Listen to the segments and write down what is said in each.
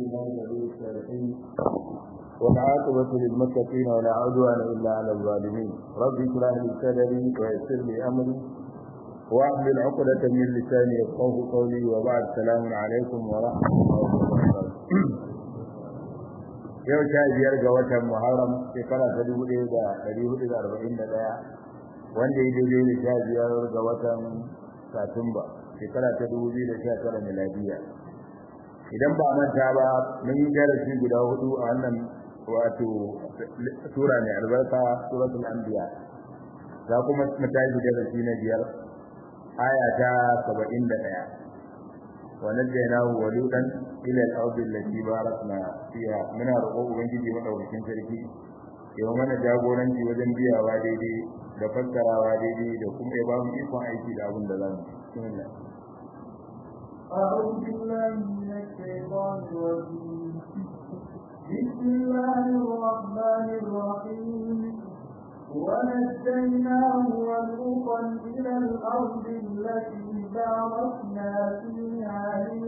الله ولي الصالحين والعاقبة للمتقين ولا عدوان إلا على الظالمين رب اشرح لي صدري ويسر لي أمري واحلل عقدة من لساني يفقه قولي وبعد السلام عليكم ورحمة الله وبركاته yau sha biyar ga watan Muharram shekara ta dubu ɗaya da ɗari hudu da arba'in da ɗaya wanda ya daidai da sha biyar ga watan Satumba shekara ta dubu biyu da sha tara miladiya idan ba manta ba mun yi darasi guda hudu a wannan wato sura mai albarka suratul anbiya za kuma mu tashi darasi na biyar aya ta saba'in da ɗaya ونجيناه ولوطا الى الارض التي باركنا فيها muna roƙon ubangiji madaukakin sarki yau mana jagoranci wajen biyawa daidai da fassarawa daidai da kuma ya ba mu ikon aiki da abin da za mu bismillah أعوذ بالله من الشيطان الرجيم بسم الله الرحمن الرحيم ونجيناه ولوطا إلى الأرض التي باركنا فيها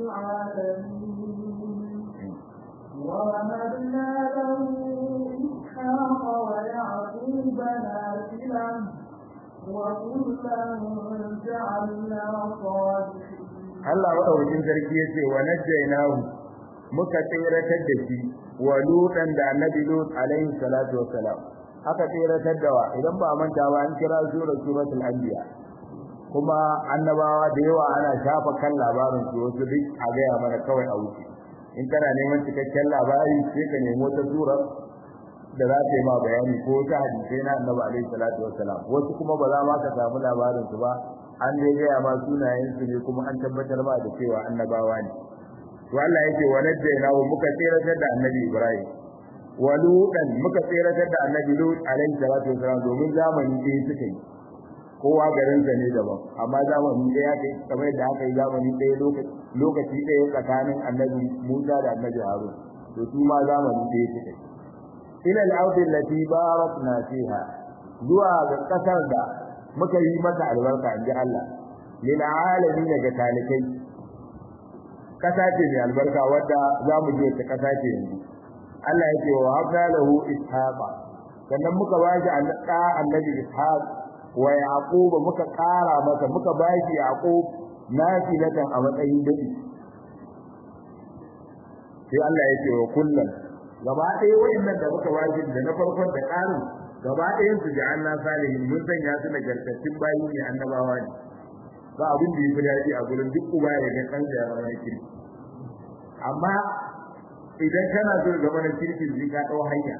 للعالمين ووهبنا له إسحاق ويعقوب نافلا وكلا جعلنا صالحين Allah madaukakin sarki ya ce wa najjaynahu muka tsiratar da shi wa lutan da annabi lut alaihi salatu wassalam aka tsiratar da wa idan ba manta ba an kira sura suratul anbiya kuma annabawa da yawa ana shafa kan labarin su wasu duk a gaya mana kawai a wuce in kana neman cikakken labari sai ka nemo ta sura da za ta yi ma bayani ko ta hadisai na annabi alaihi salatu wassalam wasu kuma ba za ma ka samu labarin su ba an dai gaya ma sunayen su ne kuma an tabbatar ma da cewa annabawa ne to Allah yake wa najjayna wa muka tsiratar da annabi Ibrahim wa lutan muka tsiratar da annabi Lut alaihi salatu wassalam domin zamani ɗaya suka yi kowa garin sa ne daban amma zamani ɗaya kai kamar da aka yi zamani ɗaya lokaci lokaci ɗaya tsakanin annabi Musa da annabi Harun to su ma zamani ɗaya suka yi ila al-ardi allati barakna fiha zuwa ga kasar da muka yi mata albarka in ji Allah lil alamin daga talikai kasa ce mai albarka wadda za mu je ta kasa ce yanzu Allah yake wa habna lahu ishaqa sannan muka ba shi annabi ishaq wa yaqub muka kara masa muka ba shi yaqub nafilatan a matsayin dadi sai Allah yake wa kullum gaba ɗaya wayannan da muka ba shi da na farkon da ƙarin gaba ɗayan su ji Allah salihin mun sanya su nagartattun bayi ne annabawa ne ba abin da yafi daɗi a gurin duk uba ya ga kansa ya zama kirki amma idan kana so zama na kirki sai ka ɗau hanya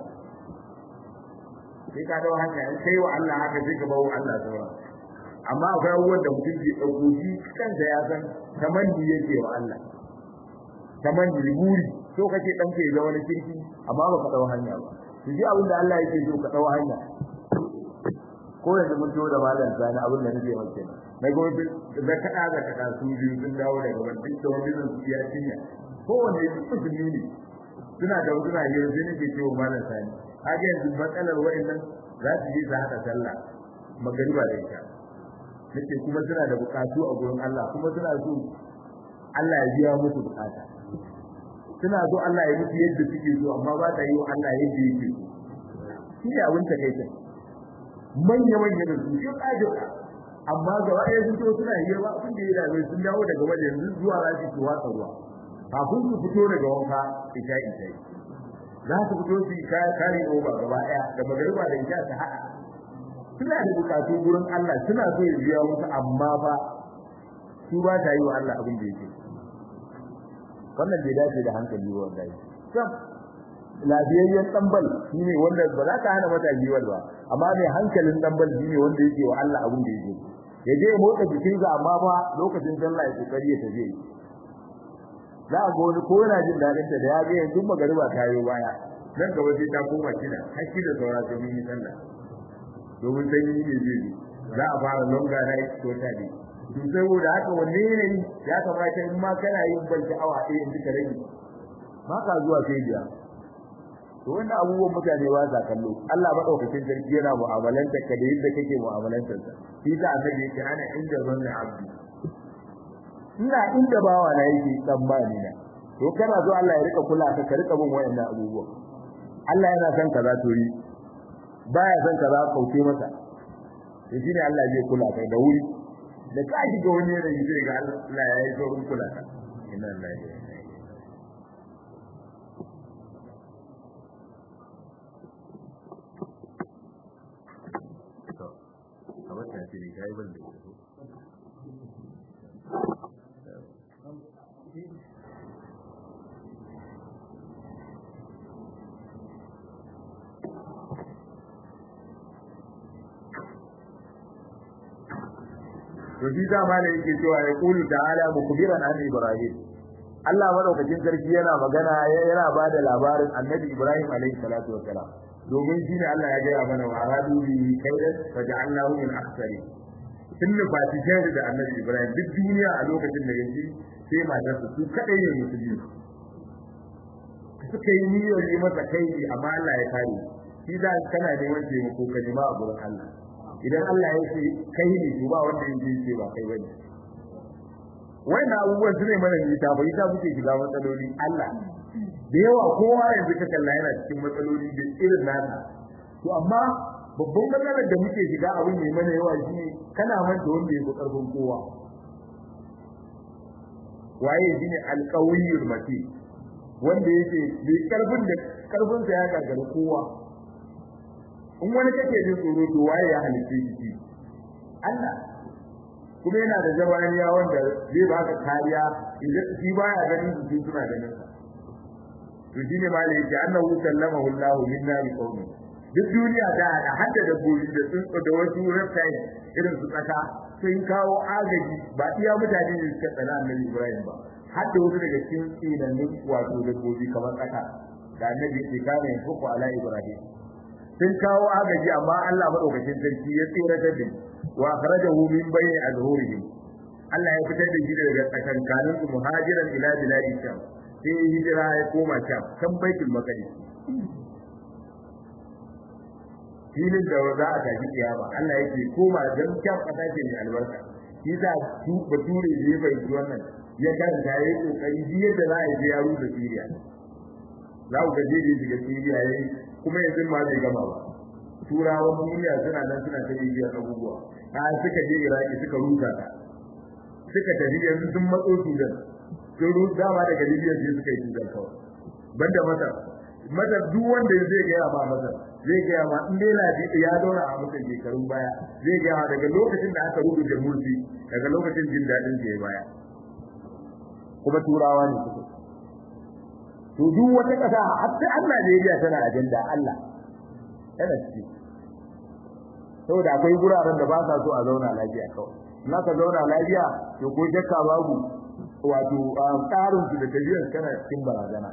sai ka ɗau hanya in kai wa Allah haka sai ka bawo Allah sauran amma akwai abubuwan da mutum ke ɗauko shi kansa ya san tamanni yake wa Allah tamanni buri so kake ɗanka ya zama na kirki amma ba ka ɗau hanya ba su ji abin da Allah yake so ka dau hanya ko yanzu mun to da malam sani abin da nake maka kenan na ga wani da kada da kada su biyu sun dawo daga wani duk da wani zan su ya cinya ko wanda musulmi ne suna da suna yi sai nake cewa malam sani kaga yanzu matsalar wa'annan za su yi su haɗa sallah magariba da ita nake kuma suna da bukatu a gurin Allah kuma suna so Allah ya biya musu bukata suna so Allah ya musu yadda suke so amma ba ta yi wa Allah yadda yake so shi ne abin ta kai manya manya da su shi kaje amma ga wani sun so suna yi ba abin da ya dame sun dawo daga waje yanzu zuwa za su tuwa ruwa kafin su fito daga wanka ita ita za su fito su yi kare oba gaba daya da magariba da ita ta haɗa suna da bukatu gurin Allah suna so ya biya musu amma ba su ba ta yi wa Allah abin da yake so wannan bai dace da hankali ba wallahi sam lafiyayyen dambal shine wanda ba za ka hana mata jiwal ba amma mai hankalin dambal shine wanda yake wa Allah abin da yake ya je motsa jikin sa amma ba lokacin sallah ya kokari ya tafi za a ga wani ko yana jin dadin ta da ya ga yanzu magariba ta yi baya nan gaba sai ta koma kina hakki da saura sai mun yi sallah domin sai yi ne zai za a fara longa night ko ta ne to saboda haka wanne ne ya kamata in ma kana yin banki awa ɗaya in duka rage ma ka zuwa sai biya to wannan abubuwan mutane ba sa kallo Allah madaukakin sarki yana mu'amalanta ka da yadda kake mu'amalantar sa shi ta annabi yake ana inda zanna abdi ina inda bawa na yake tsammani na to to kana so Allah ya rika kula ka ka rika bin wayannan abubuwa Allah yana son kaza to yi baya son kaza kauce masa to shine Allah zai kula kai da wuri da ka shiga wani yanayi zai ga Allah ya yi saurin kula ka inna lillahi wa inna ilaihi to kamar ta ce ne kai ban da ita to shi dama ne yake cewa ya kulu ta'ala mukbiran an ibrahim Allah madaukakin sarki yana magana yana ba da labarin annabi ibrahim alaihi salatu wassalam domin shi ne Allah ya gaya mana wa aradu bi kaidan faja'alnahu min aksari sun nufa shi da annabi ibrahim duk duniya a lokacin da yake sai matarsa su kadai ne musulmi suka yi niyyar yi masa kai amma Allah ya kare shi da kana neman taimako ka nima a gurin Allah idan Allah ya ce kai ne to ba wanda yake ce ba kai bane wannan abubuwan su ne mana nita ba ita muke shiga matsaloli Allah da yawa kowa yanzu ka kalla yana cikin matsaloli da irin nasa to amma babban matsalar da muke shiga abin mai mana yawa shi kana manta wanda ya fi karfin kowa waye shine alqawiyul mati wanda yake bai karfin da karfin sa ya gagara kowa in wani kake jin tsoro to waye ya halitta shi Allah kuma yana da jabaniya wanda zai baka kariya idan shi baya ganin su suna ganin sa to shine ma da yake annahu sallamahu Allah minna bi qawmi duk duniya da hadda da gobi da tsuntsu da wasu reptile irin su tsaka sun kawo agaji ba iya mutane ne suka tsana annabi Ibrahim ba hadda wasu daga cikin tsinannin wato da gobi kamar tsaka da annabi ke kare fuku ala Ibrahim sun kawo agaji amma Allah madaukakin sarki ya tsira da din wa akhrajahu min bayni azhurihim Allah ya fitar da shi daga tsakankanin su muhajiran ila biladi sham sai hijira ya koma sham kan baitul maqdis filin da za a tafi kiyama Allah yake koma dan sham kasa ce mai albarka shi da su bature ne bai ji wannan ya karanta yayi kokari yadda za a yi yaro da Syria za ku ga jeje daga Syria yayi kuma yanzu ma bai gama ba turawan duniya suna nan suna ta bibiyar abubuwa ta suka je iraki suka rusa ta suka tafi yanzu sun matso sudan sun rusa dama daga libya sai suka yi sudan kawai banda masar masar duk wanda zai gaya ma masar zai gaya ma in dai lafi ya zauna a masar shekarun baya zai gaya ma daga lokacin da aka rubuta mulki daga lokacin jin daɗin ke baya kuma turawa ne suka to duk wata ƙasa hatta Allah Najeriya tana ajanda Allah tana ciki saboda akwai guraren da ba sa so a zauna lafiya kawai na ka zauna lafiya to ko shakka babu wato tsarin su da tafiyar kana cikin barazana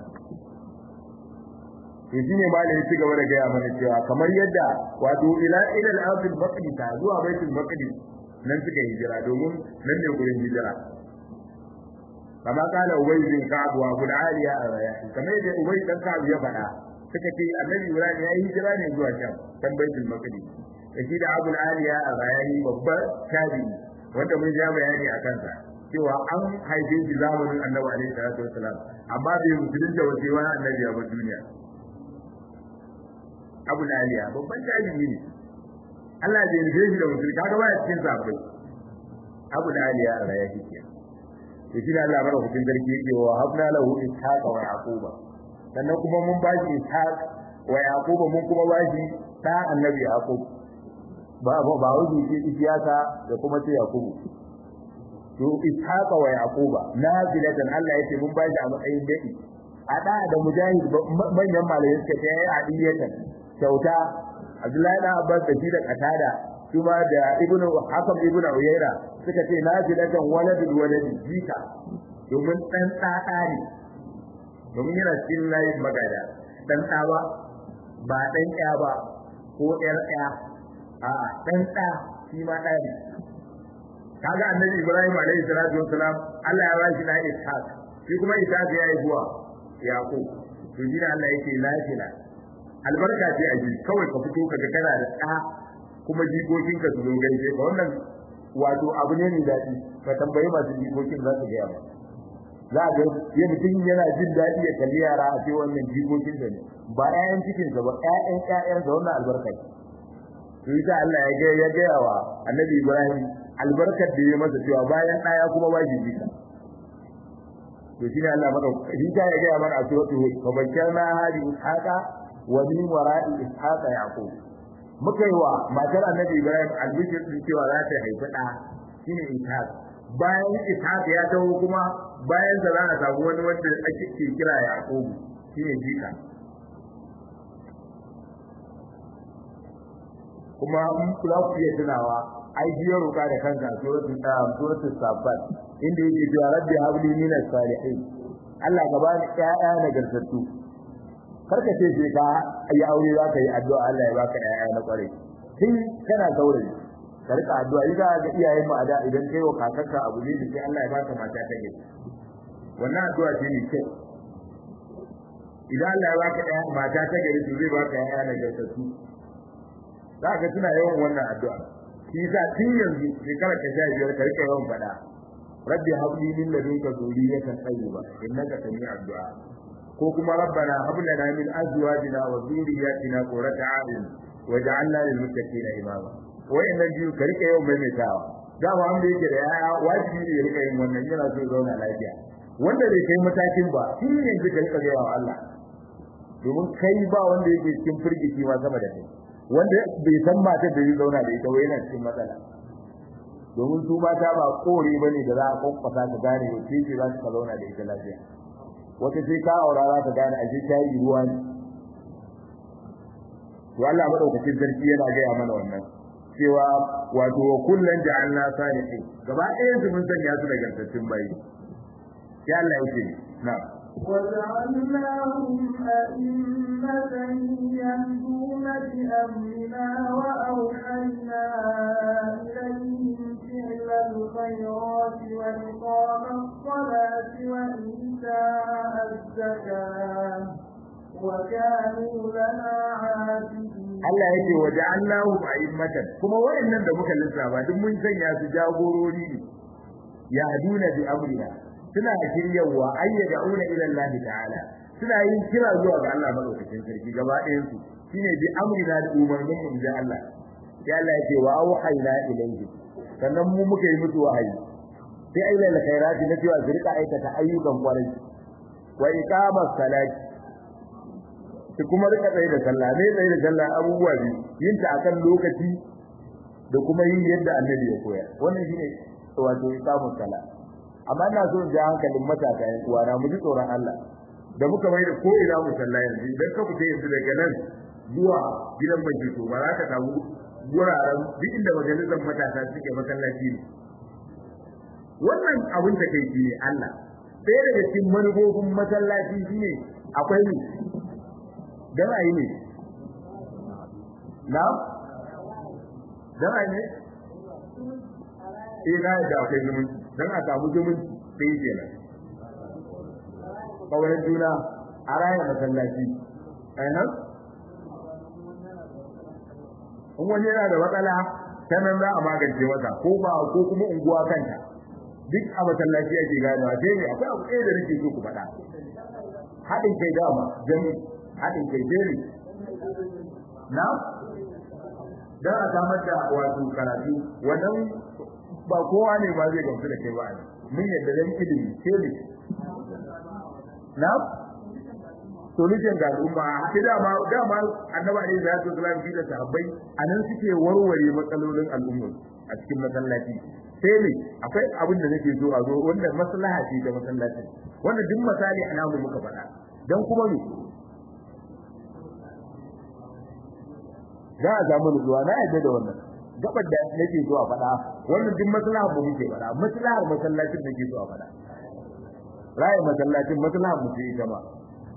to shine malai ya ci gaba da gaya mana cewa kamar yadda wato ila ila al-ardh al-maqdis zuwa baitul maqdis nan suka hijira domin nan ne gurin hijira kama kana ubay bin ka'ab wa abu aliya ar-rayahi kamar yadda ubay dan ka'ab ya faɗa suka ce annabi ibrahim ya yi hijira ne zuwa sham dan baitul maqdis da shi da abu aliya ar-rayahi babbar tabi wanda mun ja bayani a kansa cewa an haife shi zamanin annabi alaihi salatu wasalam amma bai musulunta wace wani annabi a duniya abu aliya babban tabi ne Allah bai nufe shi da musulunci kaga baya cikin sahabbai abu aliya ar-rayahi kenan to shi da Allah madaukakin sarki yake wa habna lahu ishaqa wa yaquba sannan kuma mun ba shi ishaq wa yaquba mun kuma ba shi da annabi yaqub ba ba ba wuce shi ishaqa da kuma sai yaqubu to ishaqa wa yaquba nazilatan Allah yake mun ba shi a matsayin dadi a da da mujahid manyan malamai suka ce yayi adiyatan kyauta Abdullahi da Abbas da shi da Qatada kuma da ibnu hakam ibnu uyayra suka ce nazilatan waladul waladi jika domin dan tsada ne domin yana cikin layin magada dan tsawa ba dan ya ba ko yar ya a dan tsa shi ma da ne kaga annabi ibrahim alaihi salatu wassalam Allah ya bashi na ishaq shi kuma ishaq ya yi buwa yaqub to jira Allah yake lafiya albarka ce a ji kawai ka fito kaga kana da ɗa kuma jikokinka su zo gaishe ka wannan wato abu ne mai daɗi ka tambayi masu jikokin za su gaya ba za ga ya mutum yana jin daɗi ya kalli yara a ce wannan jikokin da ne ba ƴaƴan cikinsa ba ƴaƴan ƴaƴansa wannan albarka to ita Allah ya ga ya ga wa Annabi Ibrahim albarkar da ya masa cewa bayan ɗaya kuma ba shi jika to shine Allah maka shi ta ya ga mana a suratu hud fa bakkarna hadi ishaqa wa min wara'i ishaqa yaqub muka yi wa matar Annabi Ibrahim albishir din cewa za ta haifi ɗa shine ishaq bayan ishaq ya taho kuma bayan da za a samu wani wanda ake kira yaqub shine jika kuma in za ku iya tunawa ai biyo roka da kanka suratul qiyam suratul safat inda yake cewa rabbi habli min as-salihin Allah ka bani ƴaƴa nagartattu karka ce sai ka yi aure za ka yi addu'a Allah ya baka ƴaƴa na kware tun kana saurayi ka rika addu'a idan ga iyayen mu ada idan kai wa kakanka abu ne sai Allah ya baka mata ta gari wannan addu'a ce ne kyau idan Allah ya baka ƴaƴa mata ta gari to zai baka ƴaƴa nagartattu za ka tuna yawan wannan addu'a shi yasa tun yanzu shekara ka sha biyar ka rika yawan faɗa rabbi habli min ladunka dhurriyatan tayyiba innaka sami'ud du'a ko kuma rabbana hab lana min azwajina wa dhurriyyatina qurrata a'yun waj'alna lil muttaqina imama wayannan biyu ka rika yawan maimaitawa da ba wanda yake da yaya wajibi ne ya rika yin wannan yana so zauna lafiya wanda bai kai matakin ba shi ne yanzu ka rika gaya wa Allah domin kai ba wanda yake cikin firgici ma sama da kai wanda bai san matar da zai zauna da ita wai yana cikin matsala domin su mata ba kore bane da za a kwakwasa ka gane wace ce za ka zauna da ita lafiya wata sai ka aura za ka gane ashe ta yi ruwa ne to Allah madaukakin sarki yana gaya mana wannan cewa wato wa kullun ja'alna salihin gaba ɗayan su mun sanya su da gantattun bayi sai Allah yake na'am وجعلناهم أئمة يهدون بأمرنا وأوحينا إليهم فعل الخيرات وإقام الصلاة وإيتاء الزكاة وكانوا لنا عابدين Allah yake waje Allahu a'immatan kuma wayannan da muka lissafa duk mun sanya su jagorori ne ya haduna bi amrina suna shiryawa ayyada'una ila Allah ta'ala suna yin kira zuwa ga Allah madaukakin sarki gaba ɗayan su shine bi amrina da umarnin mu da Allah sai Allah yake wa auhayna ilayhi sannan mu muka yi musu wahayi sai ayyana alkhairati na cewa su rika aikata ayyukan kwarai wa iqamas salati su kuma rika tsaye da sallah ne tsaye da sallah abubuwa biyu yin ta akan lokaci da kuma yin yadda annabi ya koya wannan shine wato iqamus salat amma ina so in ji hankalin matasa yan uwana mu ji tsoron Allah da muka mai da ko ina mu sallah yanzu idan ka fita yanzu daga nan zuwa gidan mai to ba za ka samu guraren duk inda majalisar matasa suke masallaci ne wannan abin da kai ne Allah ɗaya daga cikin manufofin masallaci shine akwai ne dan ayi ne na dan ayi ne eh na da akwai zumunci dan a samu zumunci sai kenan kawai juna a raya masallaci ainihin in wani yana da matsala ta nan za a magance masa ko ba ko kuma unguwa kanta duk a masallaci ake ganewa sai ne akwai abu ɗaya da nake so ku faɗa haɗin kai dama jami haɗin kai jeri na dan a samar da wato karatu wannan ba kowa ne ba zai gamsu da kai ba mun yadda dan ilimi ce ne na solution ga al'umma sai dama dama annabi alaihi salatu wasallam shi da sahabbai anan suke warware matsalolin al'umma a cikin masallaci sai ne akwai abin da nake so a zo wanda maslaha ce da masallaci wanda duk misali ana mu muka faɗa dan kuma ne za a samu nutsuwa na yadda da wannan gabar da nake so a faɗa wannan duk maslaha mu muke faɗa maslahar masallacin nake so a faɗa rayi masallacin maslaha mu ce ita ma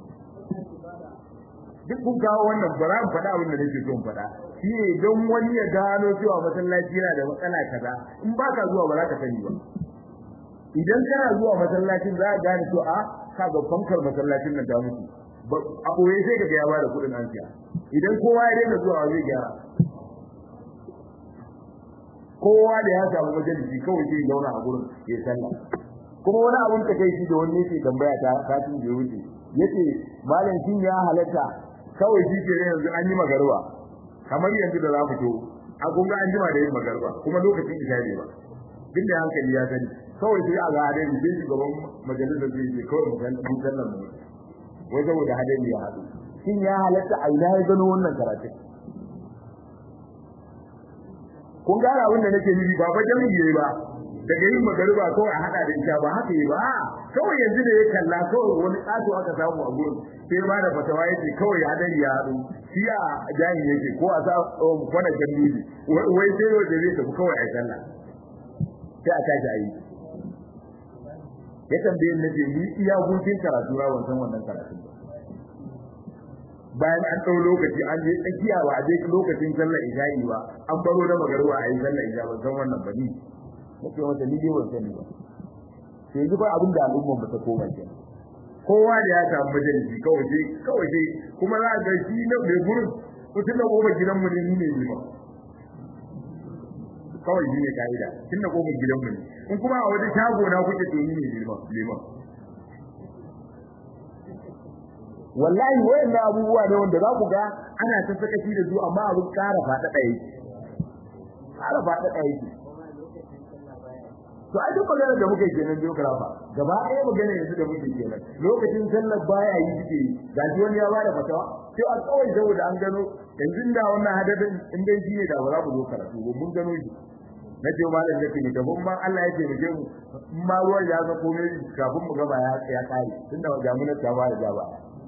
duk kun kawo wannan ba za mu faɗa abin da nake so in faɗa shi ne don wani ya gano cewa masallaci yana da matsala kaza in ba ka zuwa ba za ka sani ba idan kana zuwa masallacin za ka gane to a ka ga fankar masallacin nan ta mutu a ɓoye sai ka ga ya bada kuɗin an siya idan kowa ya daina zuwa zai gyara kowa da ya samu majalisi kawai zai zauna a gurin ya sallah kuma wani abun ta kai shi da wani yake tambaya ta satin da ya wuce yace malam shin ya halatta kawai shi ke yanzu an yi magarba kamar yanzu da za mu to a kun ga an jima da yin magarba kuma lokacin isha ne ba duk da hankali ya sani kawai sai a ga hadari sai shugaban majalisar zai ce kawai mu san mun sallan mu wai saboda hadari ya haɗu shin ya halatta a ina ya gano wannan karatun kun gane abin da nake nufi ba bajan yi ba daga yin magariba kawai a hada da ita ba haka yi ba kawai yanzu da ya kalla kawai wani kato aka samu a gurin sai ba da fatawa yake kawai ya hadari ya haɗu shi a jahil yake ko a sa kwana jami'i wai sai yau da zai tafi kawai a sallah sai a tashi a yi ya tambaye na ce ni iya gurfin karatu na wancan wannan karatun ba bayan an ɗau lokaci an je tsakiya ba a je lokacin sallar isha'i ba an baro da magaruwa a yi sallar isha ban san wannan ba ni nake wata ni dai ban sani ba sai yanzu ba abin da al'umma ba ta koma ke kowa da ya samu majalisi kawai sai kawai sai kuma za a ga shi na mai gurin mutum da goma gidan mu ne ni ne ni ba kawai shi ne ka'ida tun da goma gidan mu ne in kuma a wata shago na kuke to ni ne liman wallahi wayannan abubuwa ne wanda za ku ga ana ta sakaci da su amma abin ƙara faɗaɗa yake ƙara faɗaɗa yake to ai duk maganar da muke kenan geographer gaba ɗaya maganar yanzu da muke kenan lokacin sallar baya yi suke ga shi wani ya bada fatawa sai a kawai saboda an gano yanzu da wannan hadadin in dai shi ne da ba za mu zo karatu ba mun gano shi na ce malam da kike gaban ma Allah ya taimake mu in ma ruwan ya ga komai kafin mu gaba ya ya kare tunda jami'ar ta ba da jaba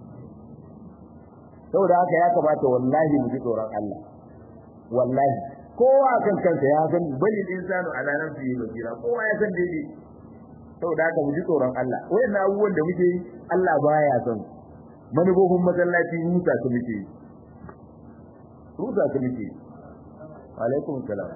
saboda haka ya kamata wallahi mu ji tsoron Allah wallahi kowa kan kansa ya san bali insanu ala nafsihi basira kowa ya san dai saboda haka mu ji tsoron Allah wayannan abubuwan da muke yi Allah baya son manufofin masallaci huta su muke yi huta su muke alaikum salam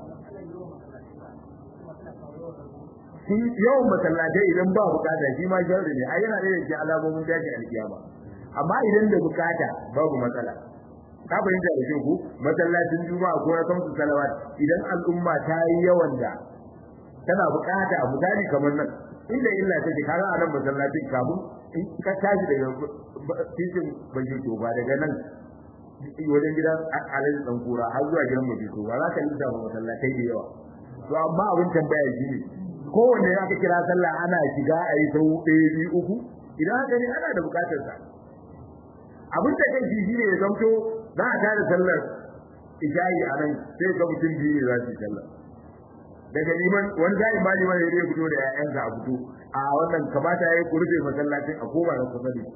shi yawan masallatai idan ba bukata shi ma sharri ne ai yana da yake alamomin dace alkiyama amma idan da bukata babu matsala ka fahimta da ku masallacin juma'a ko na kamsu salawat idan al'umma ta yi yawan da tana bukata a misali kamar nan inda illa take kaga a nan masallacin kafin in ka tashi daga titin bajito ba daga nan wajen gidan alaji dan kura har zuwa gidan bajito ba za ka lissafa masallatai da yawa to amma abin tambaya shi ne kowanne ya ka kira sallah ana shiga a yi sau ɗaya biyu uku idan haka ne ana da bukatar sa abin da kai shi ne ya zamto za a tare sallar isha'i a nan sai ga mutum biyu ne za su yi sallar daga liman wani zai ba liman ya fito da ƴaƴansa a fito a wannan kamata ya yi ku rufe masallacin a koma da kusa da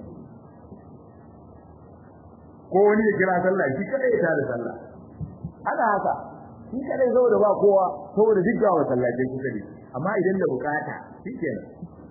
ko wani ya kira sallah shi kadai ya tare sallah ana haka shi kadai saboda ba kowa saboda duk ga masallacin kusa da amma idan da bukata shikenan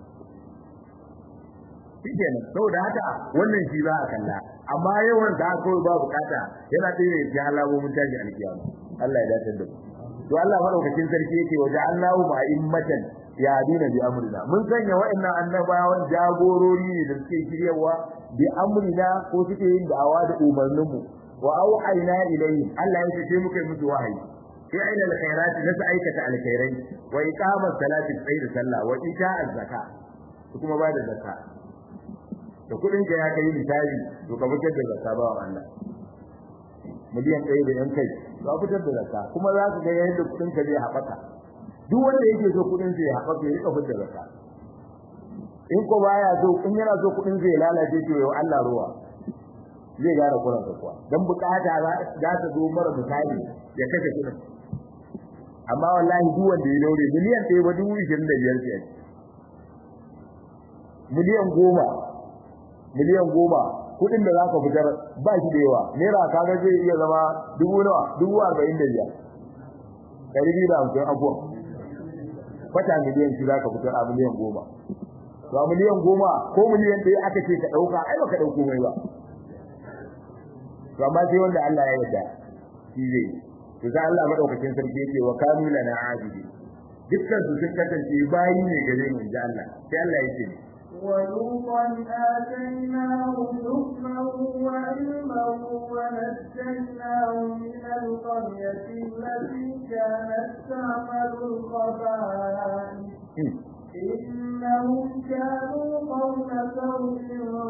shikenan saboda haka wannan shi za a kalla amma yawan da kawai ba bukata yana ɗaya ne ya alamomin tashi alkiyama Allah ya dace da mu to Allah madaukakin sarki yake waje Allahu ma'immatan ya dina bi amrina mun sanya wa'annan annabawan jagorori ne da suke shiryawa bi amrina ko suke yin da'awa da umarninmu wa auhayna ilayhi Allah ya ce muka yi musu wahayi fi aina alkhairat nasa aikata alkhairai wa iqamat salati sayr sallah wa ita'a zakka kuma ba da zakka da kudin ka ya kai misali to ka fitar da zakka ba Allah miliyan ɗaya da yan kai za fitar da zakka kuma za ka ga yadda kudin ka zai haɓaka duk wanda yake so kudin zai haɓaka ya rika fitar da zakka in ko baya so in yana so kudin zai lalace to yau Allah ruwa zai gara kuran ka kuwa dan bukata za ta zo mara misali ya kashe kudin amma wallahi duk wanda ya daure miliyan ɗaya ba dubu ishirin da biyar ce miliyan goma miliyan goma kudin da zaka fitar ba shi da yawa naira kaga zai iya zama dubu nawa dubu arba'in da biyar ɗari biyu da hamsin abuwa kwata miliyan shi zaka fitar a miliyan goma to a miliyan goma ko miliyan ɗaya aka ce ka ɗauka ai baka ɗauko mai ba to amma sai wanda Allah ya yarda shi zai to sai Allah madaukakin sarki yake wa kanu lana abidi dukkan su sun kasance bayi ne gare mu inji Allah sai Allah yake ولوطا آتيناه حكما وعلما ونجيناه من القرية التي كانت تعمل الخبائث إنهم كانوا قوم سوء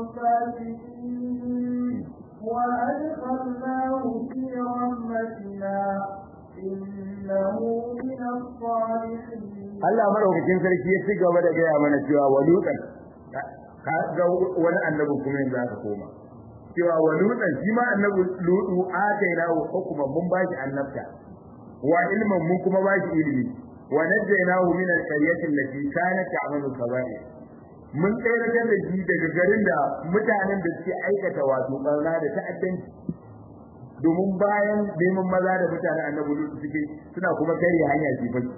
فاسقين وأدخلناه في رحمتنا إنه من الصالحين Allah madaukakin sarki ya ci gaba da gaya mana cewa walutan ka ga wani annabi kuma yanzu aka koma cewa walutan shi ma annabi lutu ataina wa hukuma mun ba shi annabta wa ilman mun kuma ba shi ilimi wa najjaynahu min al-qaryati allati kanat ta'malu kaba'ir mun tsayar da shi daga garin da mutanen da suke aikata wato barna da ta'addanci domin bayan neman maza da mutanen annabi lutu suke suna kuma kare hanya jifai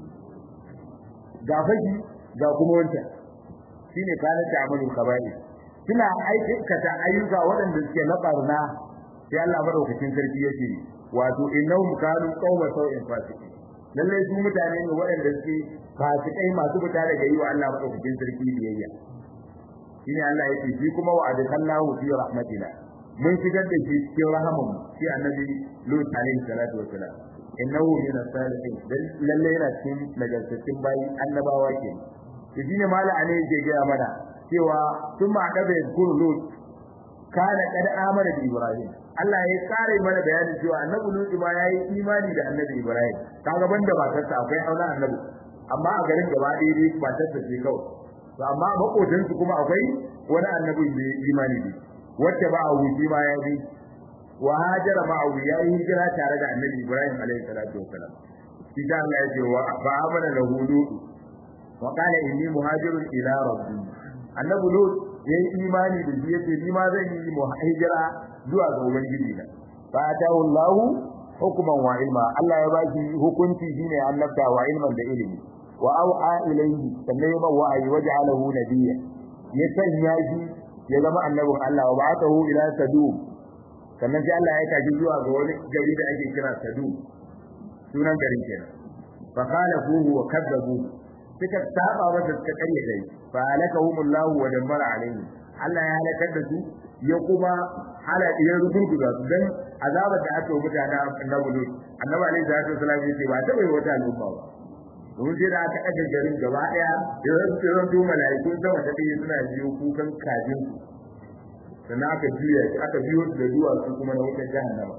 ga fashi ga kuma wancan shine kana ta amalu kaba'ir suna aikata ayyuka waɗanda suke na barna sai Allah madaukakin sarki yake wato innahum kanu qawma sau'in fasiqi lalle su mutane ne waɗanda suke fasikai masu fita daga yi wa Allah madaukakin sarki biyayya shine Allah yake shi kuma wa adkallahu fi rahmatina mun shigar da shi cikin rahaman shi annabi Lut alaihi salatu wassalam innahu min as-salihin dan lalle yana cikin nagartattun bayi annabawa ke to shine mala ne yake ga mana cewa tun ma da bai kuru lut kana kad amana da ibrahim Allah ya kare mana bayanin cewa annabi lut ma yayi imani da annabi ibrahim kaga banda matarsa akwai auna annabi amma a garin gaba ɗaya dai matarsa ce kawai to amma makotan su kuma akwai wani annabi da imani ne wacce ba a wuce ma ya bi wa hajara ma'ahu ya yi hijira tare da annabi Ibrahim alaihi salatu wassalam shi da Allah ya ce wa fa amana lahu lut wa qala inni muhajirun ila rabbi annabi lut ya yi imani da shi yace ni ma zan yi hijira zuwa ga ubangiji na fa atahu Allah hukman wa ilma Allah ya ba shi hukunci shine annabta wa ilman da ilimi wa au'a ilayhi sannan ya wa'ayi waja'alahu nabiyya ya sanya shi ya zama annabin Allah wa ba'athahu ila sadum sannan sai Allah ya tafi zuwa ga wani gari da ake kira Sadu sunan garin kenan fa qala fuhu wa kadzabu suka saba masa suka karya dai fa halakahumullahu wa dammara alaihim Allah ya halakar da su ya kuma hala ya rugurguza su dan azabar da aka yi mutane annabi Lut annabi alaihi salatu wasallam yace ba ta bai wata al'umma ba domin sai da aka ɗaga garin gaba ɗaya da zan to mala'ikun sama ta ɗaya suna biyo kukan kajin su sannan aka juya shi aka biyo da duwatsu kuma na wutar jahannama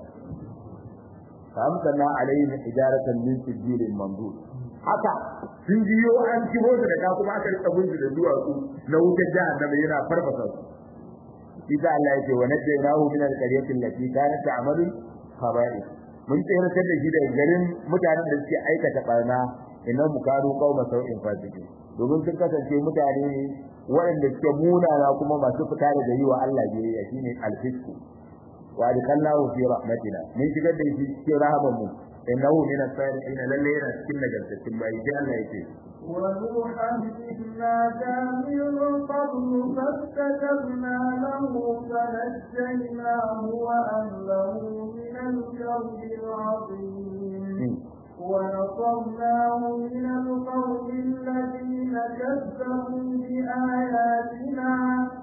famtana alaihim hijaratan min sijilin mandud haka sun biyo an kibo su da ka kuma aka rika bin da duwatsu na wutar jahannama yana farfasa su Isa Allah yake wa najjaynahu min al-qaryati allati kanat ta'malu khaba'ith mun tsayar da shi daga garin mutanen da suke aikata barna inna mukanu qauma sau'in fasiqin domin sun kasance mutane waɗanda suke munana kuma masu fita daga yi wa Allah biyayya shine al-fisku wa adkallahu fi rahmatina mun shigar da shi cikin rahaman mu innahu min as-salihin lalle yana cikin nagartattun bayi sai Allah yake ونوحا إذ نادى من قبل فاستجبنا له فنجيناه وأهله من الكرب العظيم ونصرناه من القوم الذين كذبوا بآياتنا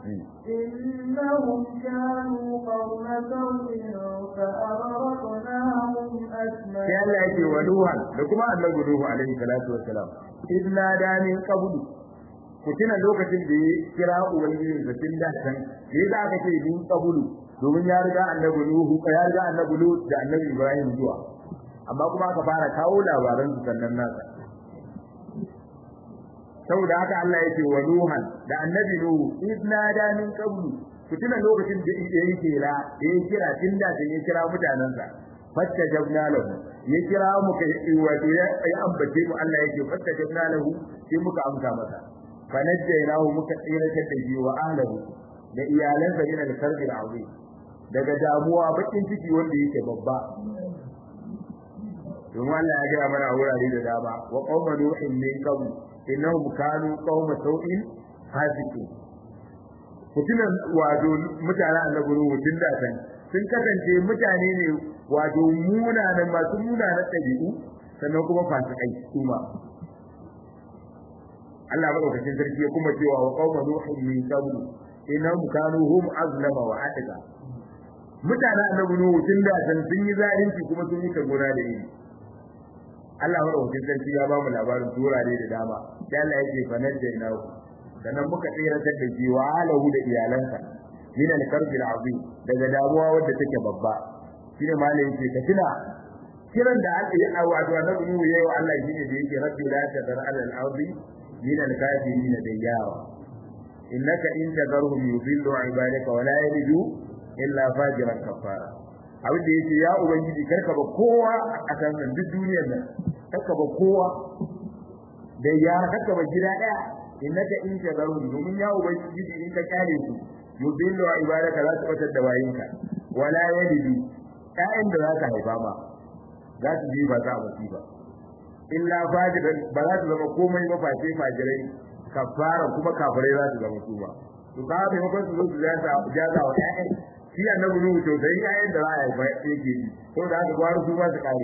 إنهم كانوا قوم سوء فأغرقناهم أجمعين. sai Allah yake wa Nuha da kuma annabi Nuhu alaihi salatu wassalam idna da min qablu ku tuna lokacin da ya kira ubangiji da tun da kan me za ka ce min qablu domin ya riga annabi Nuhu ya riga annabi Lut da annabi Ibrahim zuwa amma kuma aka fara kawo labaran su sannan nasa saboda haka Allah yake wa Nuhan da annabi Nuhu idna da min qablu ku tuna lokacin da ya kira ya kira tun da ya kira mutanansa fastajabna lahu ya kira mu kai wato ya ambace mu Allah yake fastajabna lahu sai muka amsa masa fanajjaynahu muka tsiratar da shi wa ahlihi da iyalansa min al-karbi al-azim daga damuwa bakin ciki wanda yake babba domin Allah ya gaya mana a wurare da dama wa qauma nuhin min qabl innahum kanu qauma sau'in fasiqin mutunan wato mutanen annabi Nuhu tun da san sun kasance mutane ne wato munanan masu munanan ɗabi'u sannan kuma fasikai kuma Allah madaukakin sarki ya kuma cewa wa qauma nuhin min qabl innahum kanu hum azlama wa atqa mutanen annabi Nuhu tun da san sun yi zalunci kuma sun yi gona da yi Allah madaukakin sarki ya ba mu labarin turare da dama da Allah yake fanar da ina sannan muka tsiratar da shi wa alahu da iyalansa min al-karbi al-azim daga damuwa wadda take babba shine malamin ce ka tuna kiran da aka yi a wato annabi Nuhu yayi wa Allah shine da yake rabbi la tadar ala al-ardi min al-kafirin dayyawa innaka in tadarhum yudillu ibadaka wa la yalidu illa fajiran kafara abin da yake ya ubangiji karka ba kowa a kan nan duk duniyar nan karka ba kowa da ya karka ba gida daya innaka in tadarhum domin ya ubangiji in ka kare su yudillu ibadaka za su batar da bayinka wa la yalidu ƴaƴan da za ka haifa ma za su ji ba za a basi ba illa fajiran ba za su zama komai ba face fajirai kafara kuma kafirai za su zama su ba to ka bai makon su zo su jaza jaza wa ƴaƴan shi annabi nuhu to sai ƴaƴan da za a haifa yake ji ko da haka gwaro su ba su kare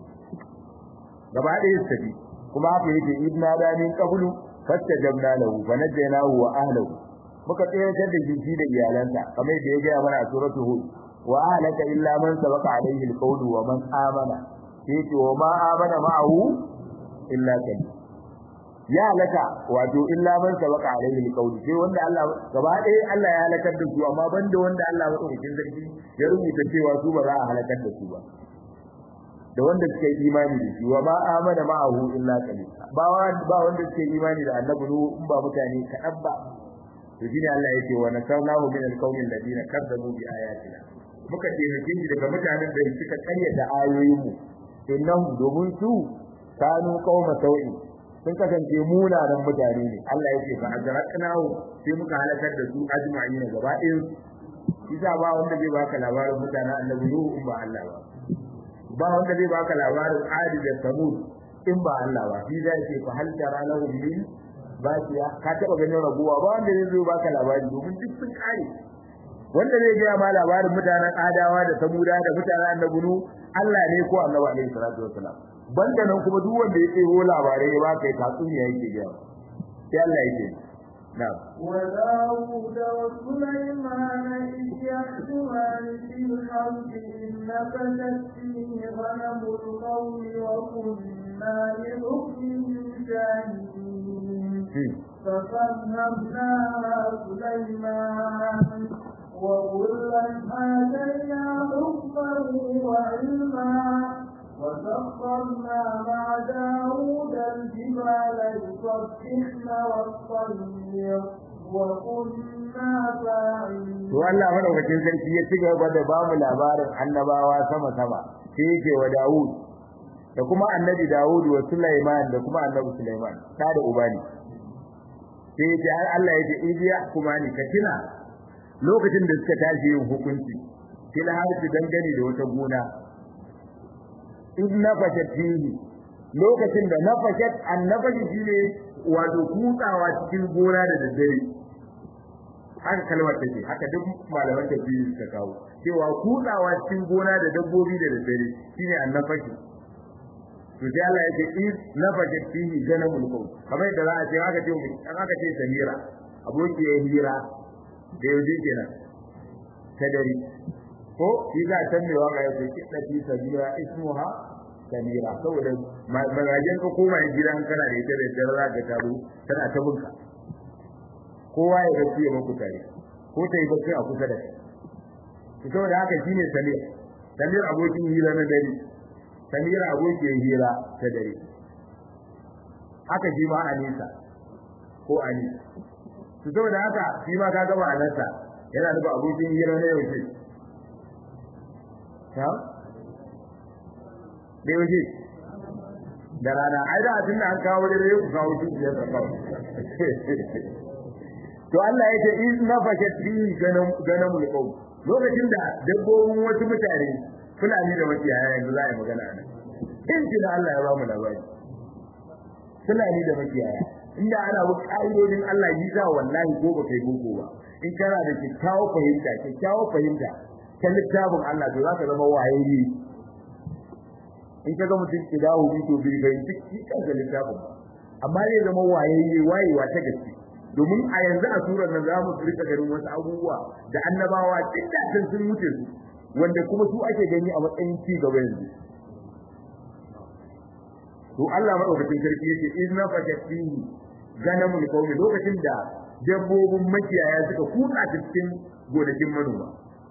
gaba ɗaya su tafi kuma haka yake idna da min qablu fastajabna lahu fa najaynahu wa ahlihi muka tsayar da shi da iyalansa kamar da ya ga mana a suratul hud wa ahlaka illa man sabaqa alayhi alqawlu wa man amana sai wa ma amana ma'ahu illa kan ya halaka wato illa man sabaqa alayhi alqawlu sai wanda Allah gaba ɗaya Allah ya halakar da su amma banda wanda Allah madaukakin sarki ya rubuta cewa su ba za a halakar da su ba da wanda suke imani da shi wa ma amana ma'ahu illa qalil ba ba wanda suke imani da annabi in ba mutane kaɗan ba to shine Allah yake wa nasarnahu min alqawmi alladhina kadzabu bi ayatina muka taimake shi daga mutanen da suka karyata ayoyinmu innahum domin su kanu qauma sau'i sun kasance munanan mutane ne Allah yake fa ajraqnahu sai muka halakar da su ajma'ina gaba ɗayan isa ba wanda zai baka labarin mutanen annabi Nuhu in ba Allah ba ba wanda zai baka labarin Adi da Samud in ba Allah ba shi zai ce fa hal tara lahum min basiya ka taba ganin raguwa ba wanda zai zo baka labari domin duk sun kare wanda zai ga ma labarin mutanen adawa da samuda da mutanen annabi Allah ne ko annabi alaihi salatu wassalam banda nan kuma duk wanda ya tsero labarai ya baka ya tatsuniya yake ga sai Allah yake na'am وداود وسليمان إذ يحكمان في الحرب إذ نفشت فيه غنم القوم وكنا لحكمهم شاهدين ففهمناها سليمان وكلا آتينا حكما وعلما وسخرنا مع داود الجبال يسبحن والطير وكنا فاعلين to Allah madaukakin sarki ya ci gaba da ba mu labarin annabawa sama sama sai yake wa Dawud da kuma annabi Dawud wa Sulaiman da kuma annabi Sulaiman ta da ubani sai yake har Allah yake idiya kuma ni ka tuna lokacin da suka tashi yin hukunci fil harfi dangane da wata gona in nafashat fihi lokacin da nafashat annabashi shine wato kutsawa cikin gona da daddare haka kalmar take haka duk malaman tafsiri suka kawo cewa kutsawa cikin gona da dabbobi da daddare shine annabashi to sai Allah yake in nafashat fihi ganamul qaw kamar da za a ce haka ce haka ce samira aboki ya hira da yauje kenan ta dare ko shi za a san me waka yake kidda fi sabira ismuha samira saboda magajen ka koma gidan kana da ita da dare za ka taro tana ta bunka kowa ya ga ciye muku tare ko ta yi bacci a kusa da kai to saboda haka shine samir samir abokin hira na dare samira abokin hira ta dare haka shi ma anisa ko ani to saboda haka shi ma ka gaba anasa yana da abokin hira na yau ce ta da yaushe da rana ai da tun da an kawo da yau kawo shi biyar da kawo to Allah ya ce in nafashat fi ganam ganamul qaum lokacin da dabbobin wasu mutane fulani da makiyaya yanzu za a yi magana nan in ji da Allah ya ba mu labari fulani da makiyaya inda ana bu ƙa'idodin Allah yi za wallahi ko ba kai boko ba in kana da kyakkyawar fahimta kyakkyawar fahimta ta littafin Allah to za ka zama wayayye in ka ga mutum ki dawo bi to bai bai duk shi kansa littafin amma zai zama wayayye wayewa ta gaske domin a yanzu a surar nan za mu rika ganin wasu abubuwa da annabawa duk da sun wuce su wanda kuma su ake gani a matsayin ci gaba yanzu to Allah madaukakin sarki yace in na fakati ganamul qaumi lokacin da dabbobin makiyaya suka kutsa cikin gonakin manoma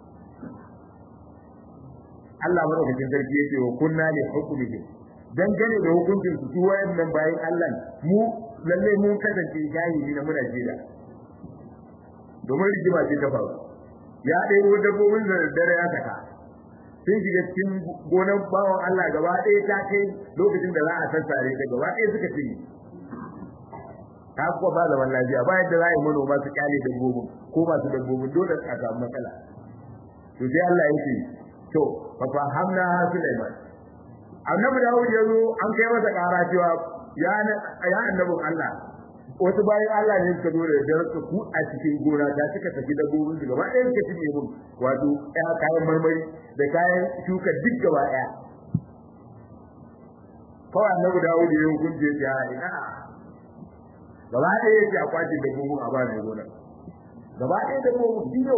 Allah madaukakin sarki yake wa kunna li hukmihi dangane da hukuncin su su wayannan bayan Allah mu lalle mun kasance jahili na muna jira domin rigima ce ta faru ya ɗaya dabbobin da dare ya saka sun shiga cikin gonar bawan Allah gaba ɗaya ta kai lokacin da za a sassare ta gaba ɗaya suka cinye ta kuwa ba zaman lafiya ba yadda za a yi manoma su kyale dabbobin ko masu dabbobin dole a samu matsala to sai Allah ya ce to fa fahamna ha Sulaiman annabi Dawud ya zo an kai masa ƙara cewa ya ya annabin Allah wasu bayan Allah ne suka zo da dare ku a cikin gona ta suka tafi dabbobin su gaba ɗaya suka cinye mun wato ɗaya kayan marmari da kayan shuka duk gaba ɗaya kawai annabi Dawud ya yi hukunci ya ina gaba ɗaya yake a kwace dabbobin a ba mai gona gaba ɗaya dabbobin biyo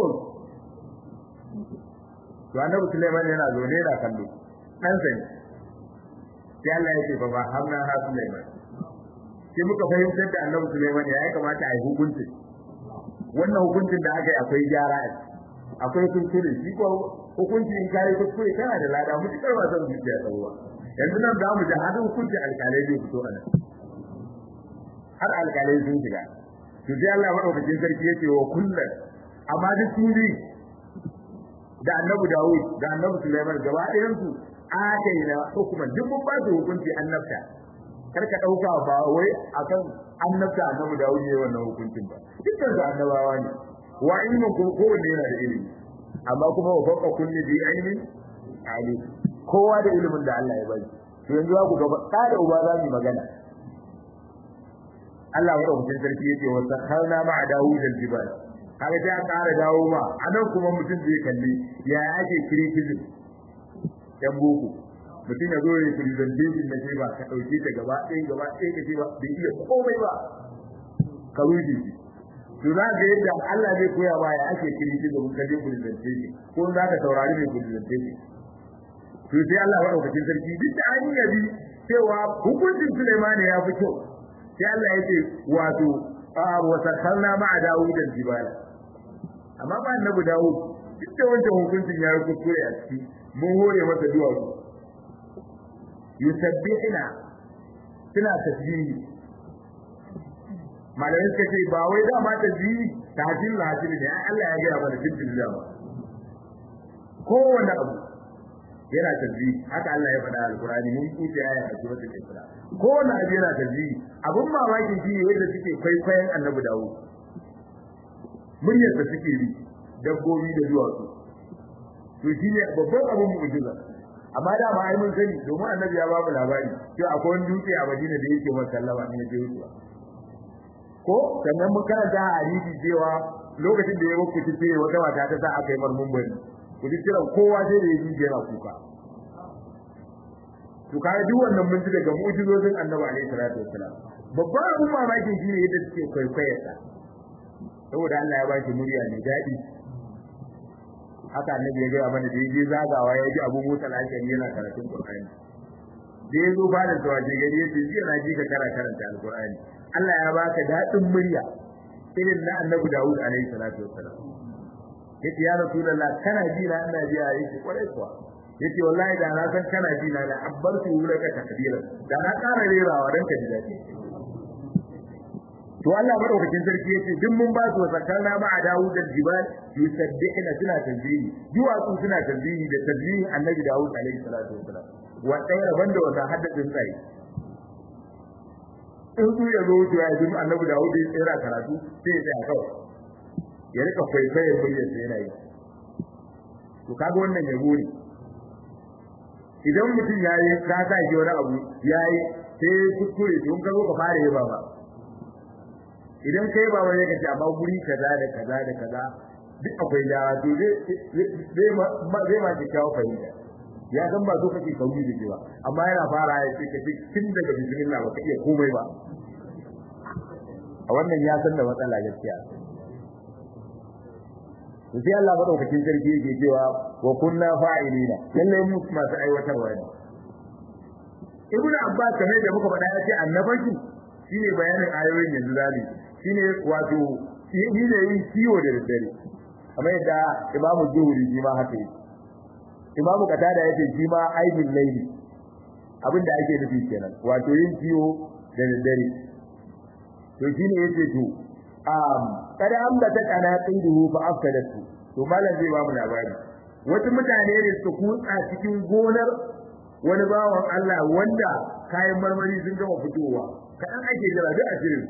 to annabi Sulaiman yana zo ne da kallo dan sai sai Allah ya ce fa ba hamna ha Sulaiman sai muka fahimtar da annabi Sulaiman ya kamata a yi hukunci wannan hukuncin da aka yi akwai gyara akwai kuskure shi ko hukunci in kai kuskure kana da lada mutukar ba zan zuciya tsawo yanzu nan za mu ji hadin hukunci alƙalai zai fito a nan har alƙalai sun shiga to sai Allah madaukakin sarki yace wa kullun amma duk suri da annabi Dawud da annabi Sulaiman gaba ɗayan su na hukuman duk mun ba su hukunci annabta kar ka dauka ba wai akan annabta annabi Dawud ne wannan hukuncin ba dukkan su annabawa ne wa ilmin ko kowanne yana da ilimi amma kuma wa fawqa kulli bi ilmin alim kowa da ilimin da Allah ya bari to yanzu ku ga da uba za mu magana Allah madaukakin sarki yake wa sakharna ma'a Dawud al-jibal kaga sai a ƙara dawo ma anan kuma mutum zai kalli ya ake criticism yan boko mutum ya zo ya presentation na ba ka dauke ta gaba ɗaya gaba ɗaya ka ce ba bai iya komai ba ka rufe shi to za ga yadda Allah zai koya ma ya ake criticism ka je presentation ko za ka saurari mai presentation to sai Allah madaukakin sarki duk da an yi yabi cewa hukuncin Sulaiman ya fi kyau sai Allah ya ce wato wa sakalna ma'a Dawud al-jibala amma ba annabi Dawud duk da wancan hukuncin ya kuskure a ciki mun hore masa duwatsu yusabbihuna suna tasbihi malamai suka ce ba wai dama tasbihi tahjil lahajil ne Allah ya gaya mana cikin dama kowanne abu yana tasbihi haka Allah ya faɗa alqur'ani mun kuce aya a suratul isra kowanne abu yana tasbihi abun mamakin shi yadda suke kwaikwayon annabi dawo muryar da suke bi dabbobi da duwatsu to shine babban abun mu'jiza amma da ma ai mun sani domin annabi ya babu labari cewa akwai wani dutse a Madina da yake masa sallama ne ya je wucewa ko sannan mun karanta a hadisi cewa lokacin da ya muku ce wata mata ta sa aka yi marmun bari ku ji kiran kowa sai da ya ji yana kuka to kai duk wannan mun ji daga mu'jizozin Annabi alaihi salatu wassalam babban abun mamaki shine yadda suke kwaikwayar sa saboda Allah ya ba shi murya mai daɗi haka annabi ya gaya mana da yaje zagawa ya ji Abu Musa al-Ashari yana karatun Qur'ani da ya zo fara da waje gari yace ji na ji ka kara karanta al-Qur'ani Allah ya baka daɗin murya irin na Annabi Dawud alaihi salatu wassalam yace ya Rasulullah kana ji na ina ji a yake kwarai kuwa yace wallahi da na san kana ji na da abbartu laka takbira da na ƙara rerawa dan ka ji daɗi to Allah madaukakin sarki yace duk mun ba su zakarna ma a Dawud al-jibal yusabbihuna suna tasbihi duwatsu suna tasbihi da tasbihin Annabi Dawud alaihi salatu wasalam wa tsayar banda wata haddadin tsayi in su ya zo wucewa ya zama Annabi Dawud ya tsira karatu sai ya tsaya kawai ya rika kwaikwayon muryar sa yana yi to kaga wannan yabo ne idan mutum ya yi ka sa shi wani abu ya yi sai kuskure to in ka zo ka fara yaba ba idan kai ba wani kace amma guri kaza da kaza da kaza duk akwai da to zai ma zai ma ki kawo fahimta ya san ba so kake kauri da cewa amma yana fara ya ce kace tun daga bismillah ba ka iya komai ba a wannan ya san da matsala gaskiya to sai Allah madaukakin sarki yake cewa wa kunna fa'ilina lalle mu masu aiwatarwa ne ibnu abbas kamar da muka faɗa ya ce annabanki shine bayanin ayoyin yanzu zabi shine wato shi ne yin kiwo da daddare kamar yadda Imam Zuhri shi ma haka yake Imam Qatada yake shi ma aibin laili abinda ake nufi kenan wato yin kiwo da daddare to shine yace to um kada ambata kana qiduhu fa afsadatu to malam zai ba mu labari wasu mutane ne su kutsa cikin gonar wani bawan Allah wanda kayan marmari sun gama fitowa kadan ake jira duk a shirin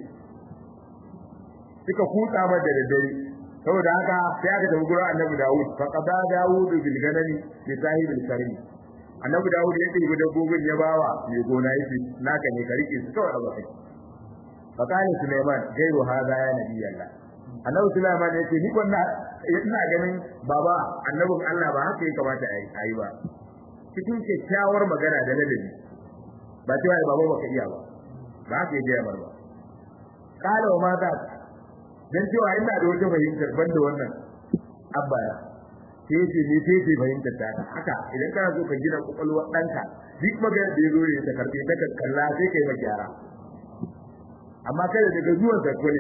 suka kutsa ba da daddare saboda haka sai aka tafi gurin Annabi Dawud fa qada Dawud bil ganami bi sahibil karim Annabi Dawud ya ɗebi dabbobin ya bawa mai gona yake naka ne ka rike su kawai a bakai fa kana Sulaiman gairu hada ya nabi Allah Annabi Sulaiman ya ce ni wannan ina ganin baba annabin Allah ba haka ya kamata a yi ba cikin kyakkyawar magana da ladabi ba cewa baba baka iya ba ba haka ya gaya ba kala wa mata dan cewa ina da wata fahimtar banda wannan abbaya sai ce ne sai ce fahimtar ta haka idan kana so ka gina kokolwar danka duk magana da yazo ne ta karbe ta kalla sai kai maka gyara amma kada daga zuwan sa kone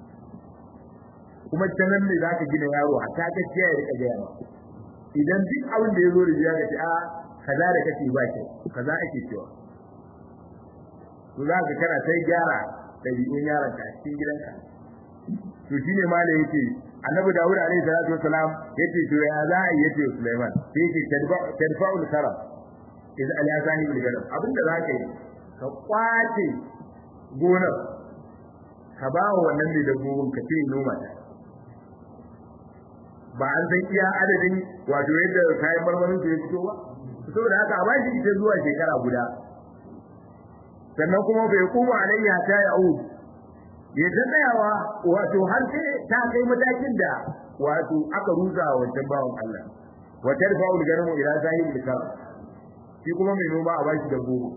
kuma tanan ne zaka gina yaro a ta gaskiya ya rika gaya idan duk abin da yazo da ya ga a kaza da kake ba ke kaza ake cewa to za ka kana sai gyara ɗabi'un yaron ka cikin gidanka to shine ma da yake annabi Dawud alaihi salatu wassalam yace to ya za a yace Sulaiman sai yake tadfa'ul karam iz ala sahibul gadam abinda za ka yi ka kwace gonar ka ba wa wannan da dabbobin ka ce noma ta ba an san iya adadin wato yadda kayan marmarin su ya fito ba saboda haka a bashi ita zuwa shekara guda sannan kuma bai kuma alayya ta ya'ud ya ta tsayawa wato har sai ta kai matakin da wato aka rusa wa wancan bawan Allah wa tarfa'u al-garmu ila sahib al shi kuma mai noma a bashi da gobe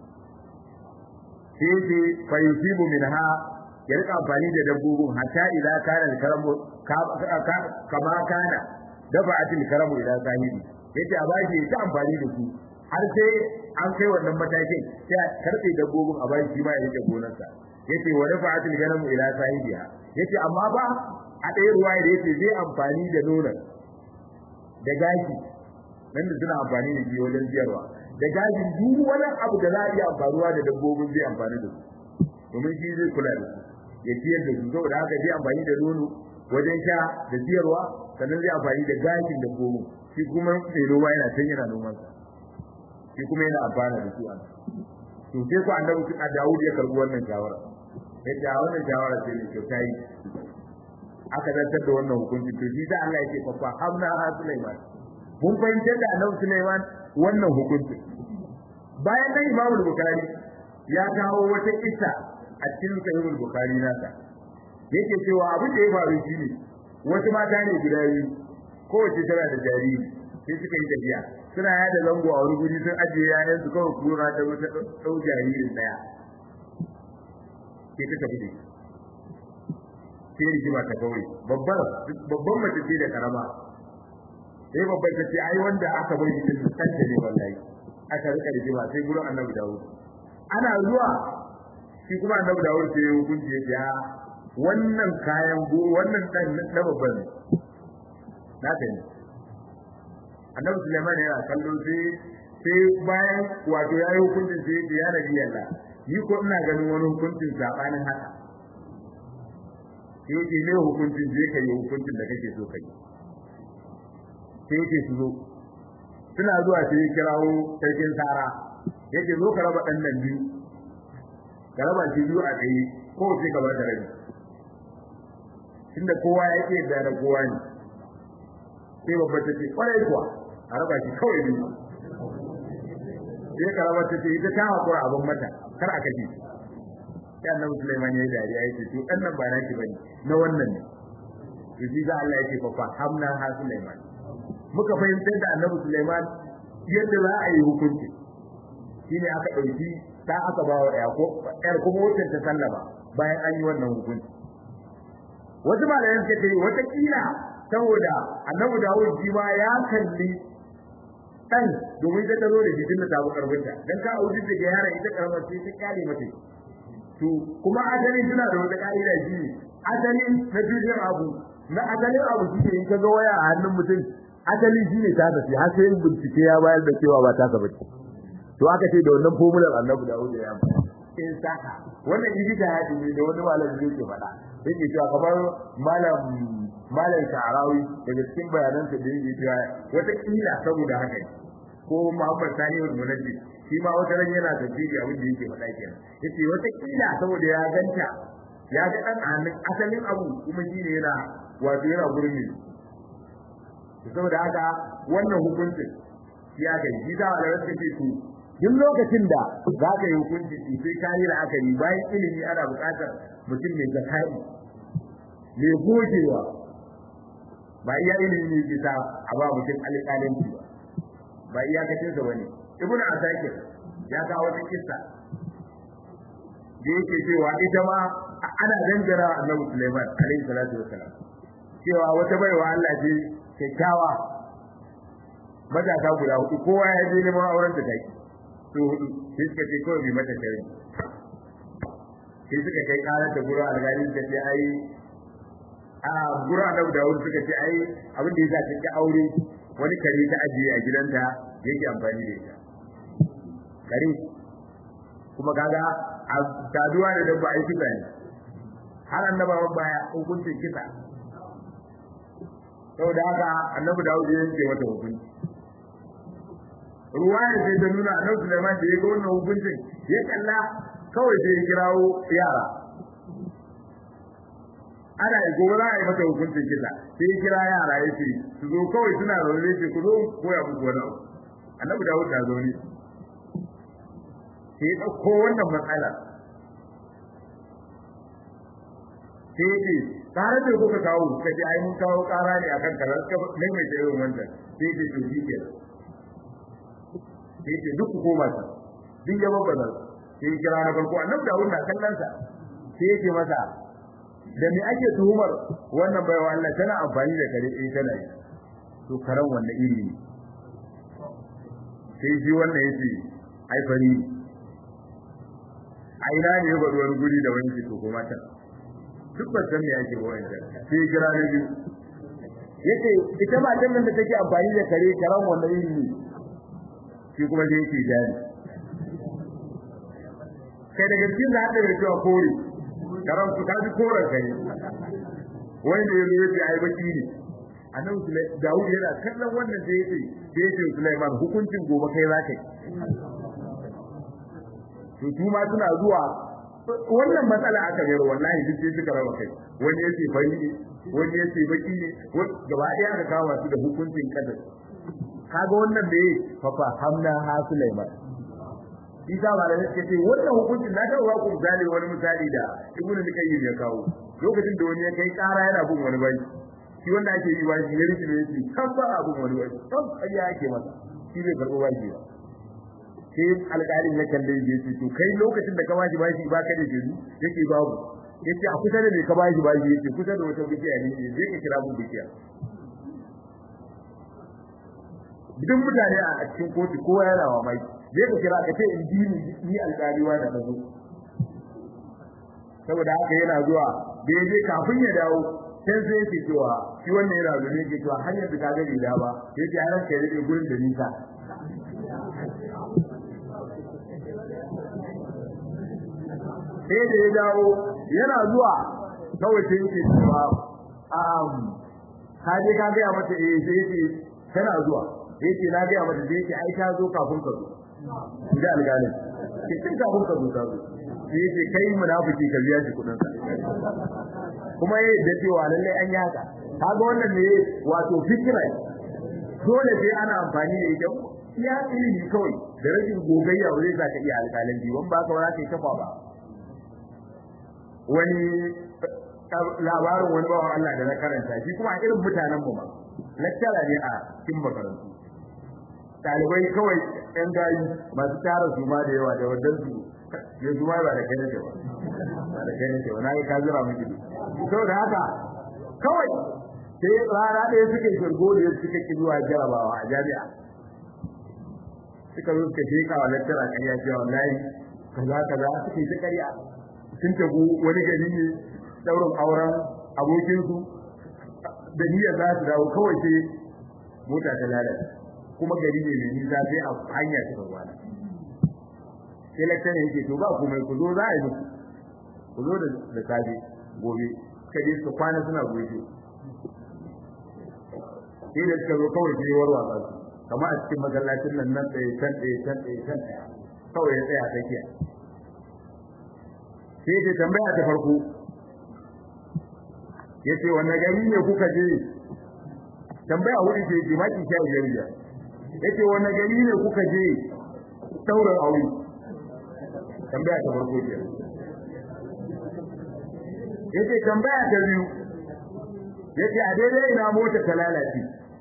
sai ce fa yusibu minha ya rika amfani da dabbobin hatta ila kana al-karamu kama kana dafa'atil karamu ila sahibi yace a bashi ta amfani da su har sai an kai wannan matakin sai a karbe dabbobin a bashi ma ya rike gonarsa yace wa rafa'atil ganamu ila sahibiha yace amma ba a ɗaya ruwaya da yace zai amfani da nonon da gashi nan da suna amfani da shi wajen siyarwa da gashin duk wani abu da za a iya amfanuwa da dabbobin zai amfani da su domin shi zai kula da su ya ciyar da su saboda haka zai amfani da nono wajen sha da siyarwa sannan zai amfani da gashin dabbobin shi kuma mai noma yana can yana noman sa shi kuma yana amfana da su a to sai ku annabi a Dawud ya karbi wannan shawara yace a wannan shawara ce ne kyauta yi aka zartar da wannan hukunci to shi da Allah yake fa hamna ha Sulaiman mun fahimtar da annabi Sulaiman wannan hukunci bayan nan Imam Bukhari ya kawo wata kissa a cikin Sahih Bukhari nasa yake cewa abin da ya faru shine wasu mata ne guda biyu kowace tana da jariri sai suka yi tafiya suna yada zango a wani guri sun ajiye yayan su kawai kura ta wata ɗau jaririn ɗaya sai ta tafi da sai rigima ta kawai babbar babban mace ce da karama sai babbar ta ce ai wanda aka bar shi din kanta ne wallahi aka rika rigima sai gurin annabi Dawud ana zuwa shi kuma annabi Dawud sai ya hukunci ya ce wannan kayan go wannan dan na babban na ta ne annabi Sulaiman yana kallo sai sai bayan wato yayi hukuncin sai ya ya nabi Allah ni ko ina ganin wani hukuncin sabanin haka sai ce ne hukuncin je kai hukuncin da kake so kai sai yake su zo suna zuwa sai ya kirawo sarkin Sara yake zo ka raba dan nan biyu ka raba shi biyu a kai ko sai ka bar da rabi tunda kowa yake da da kowa ne sai babba ta ce kwarai kuwa a raba shi kawai biyu sai karama ta ce ita ta hakura abin mata kar a kashe sai annabi Sulaiman ya yi dariya ya ce to dan nan ba naki bane na wannan ne to shi ga Allah ya ce fa hamna ha Sulaiman muka fahimtar da annabi Sulaiman yadda za a yi hukunci shine aka dauki ta aka ba wa Yaqub yar kuma wacce ta sallama bayan an yi wannan hukunci wasu malayan suka ce wata kila saboda annabi Dawud shi ma ya kalli dan domin ta taro da shi tunda ta bu karbinta dan ka auji da yaron ita karamar sai ta kyale mata to kuma asalin suna da wata ka'ida shi asalin na tushen abu na asalin abu shi in ka ga waya a hannun mutum asalin shi ne ta tafi har sai bincike ya bayar da cewa ba ta ba to aka ce da wannan formular annabi da ya amfani in saka wannan idita ya ce da wani malami zai ke faɗa yake cewa kamar malam malam sha'arawi daga cikin bayanan sa da yake cewa wata kila saboda haka ne ko Muhammad Sani wal Munajjid shi ma wata ran yana tafsiri abin da yake faɗa kenan yace wata kila saboda ya ganta ya ga dan hannun asalin abu kuma shine yana wato yana gurin ne saboda haka wannan hukuncin ya ga shi da Allah ya ce to duk lokacin da za ka yi hukunci sai ka yi la'akari bayan ilimi ana buƙatar mutum mai zakai mai gogewa ba iya ilimi ne ke sa a ba mutum alƙalanci ba ba iyakacin sa bane ibn asakir ya kawo wata kissa da yake cewa ita ma ana dangara annabi Sulaiman alaihi salatu wassalam cewa wata baiwa Allah ce kyakkyawa matasa guda hudu kowa ya je neman auren da take su hudu sai suka ce kawai mai mata shari sai suka kai karar da gura alƙali da ce ai a gura annabi Dawud suka ce ai abin da yasa ta ki aure wani kare ta ajiye a gidanta yake amfani da ita kare kuma kaga a saduwa da dabba ai kisa ne har annabawan baya hukuncin kisa saboda haka annabi Dawud ya yanke mata hukunci ruwaya sai ta nuna annabi Sulaiman da ya ga wannan hukuncin ya kalla kawai sai ya kirawo yara ana yi gobe za a yi mata hukuncin kisa sai ya kira yara ya ce su zo kawai suna zaune ce ku zo koya muku wani abu annabi Dawud na zaune sai ya ɗauko wannan matsala sai ya ce tare da kuka kawo ka ce ai mun kawo ƙara ne akan karar ka maimaita irin wannan sai ya ce to shi kenan sai ce duk ku koma ta duk ya babbaza sai ya kira na farko annabi Dawud na kallon sa sai ya ce masa da me ake tuhumar wannan baiwa Allah tana amfani da kare eh tana yi to karan wannan iri ne sai ji wannan yace ai fari ai na ne ga wani guri da wani to kuma ta duk ba san me ake ba wannan sai ya kira ne yace ita matan nan da take amfani da kare karan wannan iri ne shi kuma da yake jari kai daga cikin da hada da cewa kore karam su kaji koren kai wani da yazo yace ai baki ne annabi Dawud yana kallon wannan da yace da yace Sulaiman hukuncin gobe kai za kai to su ma suna zuwa wannan matsala aka gero wallahi duk sai suka raba kai wani yace fari ne wani yace baki ne gaba ɗaya aka kawo su da hukuncin kadar kaga wannan me fafa hamna ha Sulaiman Isa ba da yake ce wannan hukuncin na ga wa ku misali wani misali da Ibn Lukayyim ya kawo lokacin da wani ya kai ƙara yana bin wani bai shi wanda ake yi ba shi ya rike ne yake kan ba abun wani bai kan ƙarya ake masa shi bai karɓo ba shi ba sai alƙalin ya kalle ya ce to kai lokacin da ka bashi bashi ba ka da jiri yake babu yace a kusa da me ka bashi bashi yake kusa da wata bikiya ne zai ka kira mun bikiya duk mutane a cikin kotu kowa yana wa mai zai ka kira ka ce in ji ni alƙaliwa da nazo saboda haka yana zuwa da yaje kafin ya dawo sai sai yake cewa shi wannan yana zuwa yake cewa har yanzu ka ga da ba yake har ka rike gurin da nisa sai da ya dawo yana zuwa kawai sai yake cewa um ka je ka ga mata eh sai yake tana zuwa yake na ga mata da yake ai ta zo kafin ka zo da alƙalin ke tun kafin ka zo ta zo sai yake kai munafiki ka biya shi kudin sa kuma yayi da cewa lalle an yi haka kaga wannan ne wato fikira dole sai ana amfani da ita ya ilimi kawai da rashin gogayya ba zai saka iya alƙalanci wani ba ka ba za ka yi kafa ba wani labarin wani bawan Allah da na karanta shi kuma a irin mutanen mu ba lecturer ne a cikin makarantu dalibai kawai yan gayi masu tara su ma da yawa da wadan su ya su ma ba da kai nake ba ba da kai nake ba na yi kazira miki to da haka kawai sai rana ɗaya suke shirgo da suka ki zuwa jarabawa a jami'a suka zo suka sheka wa lecturer ƙarya cewa wallahi kaza kaza suke ta ƙarya sun tafi wani gari ne daurin auren abokinsu da niyya za su dawo kawai sai mota ta lalata kuma gari ne mai nisa sai a hanya suka kwana sai lakcin yake to ba komai ku zo za a yi musu ku zo da safe gobe kaje su kwana suna gobe sai da suka zo kawai sai warwa ba su kamar a cikin masallacin nan nan tsaye can tsaye can tsaye can tsaye kawai ya tsaya tsakiya sai ta tambaya ta farko ya ce wanne gari ne kuka je tambaya wuri ce ce maki sha biyar biyar ya ce wanne gari ne kuka je sauran aure tambaya ta farko ke ya ce tambaya ta biyu ya ce a daidai ina mota ta lalace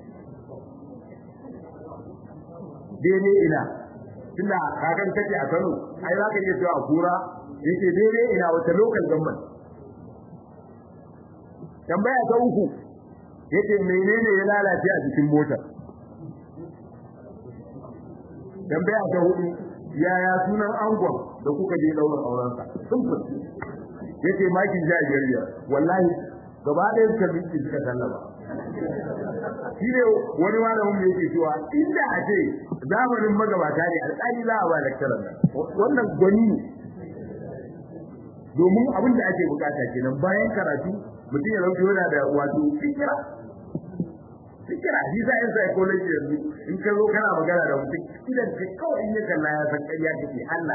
daidai ina tunda kakan kace a Kano ai za ka iya cewa a kura yake daidai ina wata local government tambaya ta uku yace menene ya lalace a cikin motar tambaya ta hudu yaya sunan angon da kuka je daular aurensa simple yace makin jajiriya wallahi gaba ɗaya suka miki suka sallama shi ne wani malamin da yake cewa inda a ce zamanin magabata ne alƙali za a ba lecturer nan wannan gwani ne domin abin da ake bukata kenan bayan karatu mutum ya zauke yana da wato fikira fikira shi sa yin psychology yanzu in ka zo kana magana da mutum idan ka kawai in ya kalla ya san ƙarya kake Allah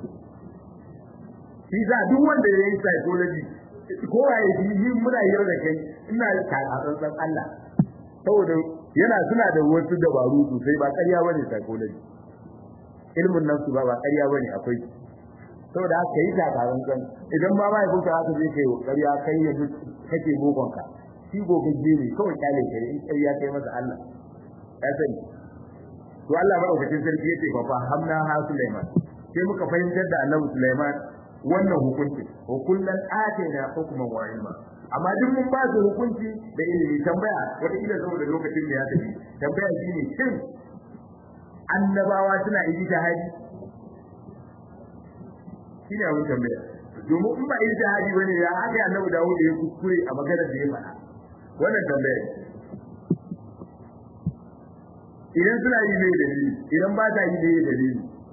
shi sa duk wanda ya yi psychology ko ya yi muna hira da kai ina tsantsan Allah saboda yana suna da wasu dabaru sosai ba ƙarya bane psychology ilmin nan su ba ba ƙarya bane akwai saboda haka yi takarar kan idan ba ma yakunka haka zai kai ƙarya kai yanzu kake bokonka shi gogagge ne kawai kyale kare in ƙarya kai masa Allah ya sani to Allah madaukakin sarki yake fa hamna ha Sulaiman sai muka fahimtar da Annabi Sulaiman wannan hukunci wa kullan atina hukman wa ilma amma duk mun ba su hukunci da ilimi tambaya wata kila saboda lokacin da ya tafi tambaya shine shin annabawa suna yi jihadi shine abin tambaya domin in ba yi jihadi bane ya aka annabi Dawud ya kuskure a maganar da ya faɗa wannan tambaya idan suna yi ne dalili idan ba ta yi ne dalili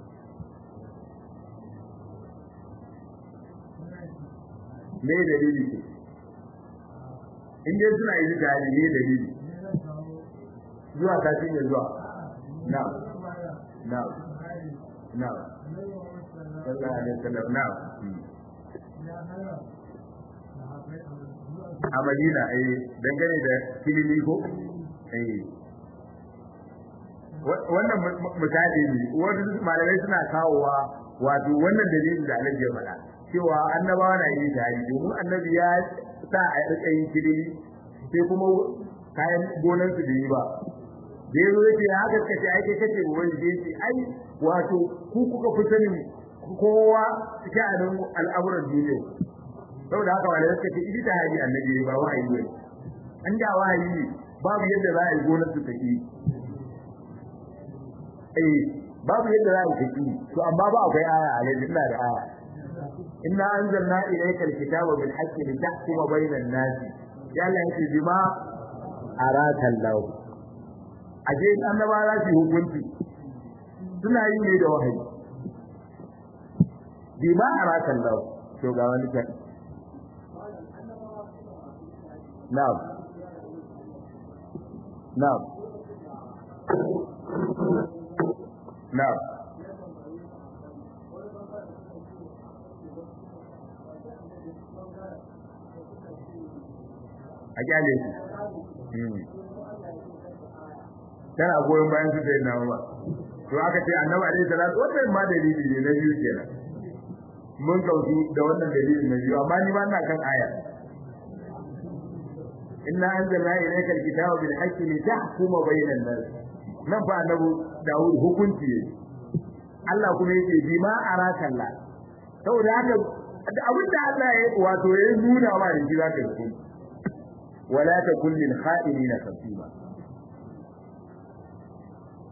me dalili ke in dai suna yi jihadi ne dalili zuwa kafin ya zuwa na na na sallallahu alaihi wasallam na a Madina eh dangane da kilimi ko eh wannan misali ne wani malamai suna kawowa wato wannan dalilin da Allah ya faɗa cewa annabawa na yi jihadi domin annabi ya sa a rika yin kilimi sai kuma kayan gonan su da yi ba da yazo yake ya haka kace ai kai kace wani da yake ai wato ku kuka fi sanin kowa sha'anin al'amuran duniya saboda haka wanda suka ce idi hadi annabi ba wahayi ne an da wahayi ne babu yadda za a yi gonar su take eh babu yadda za a yi take to amma ba akwai aya a yanzu ina da aya inna anzalna ilayka alkitaba bil haqqi litahkuma bainan nas ya Allah yake bima araka Allah aje annaba za su hukunci suna yi ne da wahayi bima araka Allah to ga wani kan na'am na'am na'am a kyale su tana goyon bayan su sai nawa ba to aka ce annabi alaihi salatu wannan ma dalili ne na biyu kenan mun kautu da wannan dalili na biyu amma ni ma ina kan aya inna anzalna ilayka alkitaba bil haqqi litahkuma bainan nas nan fa annabi Dawud hukunci ne Allah kuma yake bima araka Allah saboda haka abinda Allah ya wato ya nuna wa da shi zaka yi ولا تكن للخائنين خصيما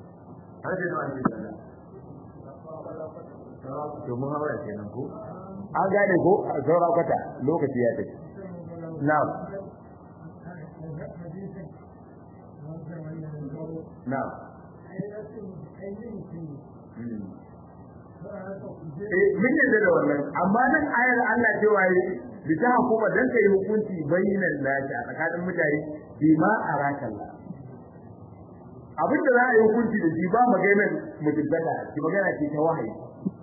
هذا ما عندي to mun hawa kenan ko an gane ko saura kwata lokaci ya tafi na'am na'am eh mun yadda da wannan amma nan ayar Allah cewa yi bi ta hukuma dan kai hukunci bainan nasi a tsakanin mutane bi ma arakallah abin da za a yi hukunci da shi ba maganar mutuntaka ki magana ce ta wahayi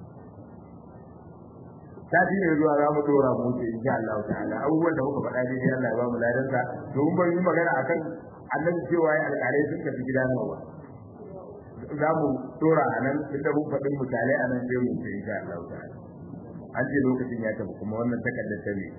ta shi ne zuwa za mu dora mu ce insha Allah ta'ala abubuwan da muka faɗa dai Allah ya ba mu ladansa domin ban yi magana akan annabi cewa ya alƙalai sun tafi gida nawa za mu dora a nan inda mun faɗin misalai a nan sai mu ce insha Allah ta'ala an ce lokacin ya tafi kuma wannan takardar ta ne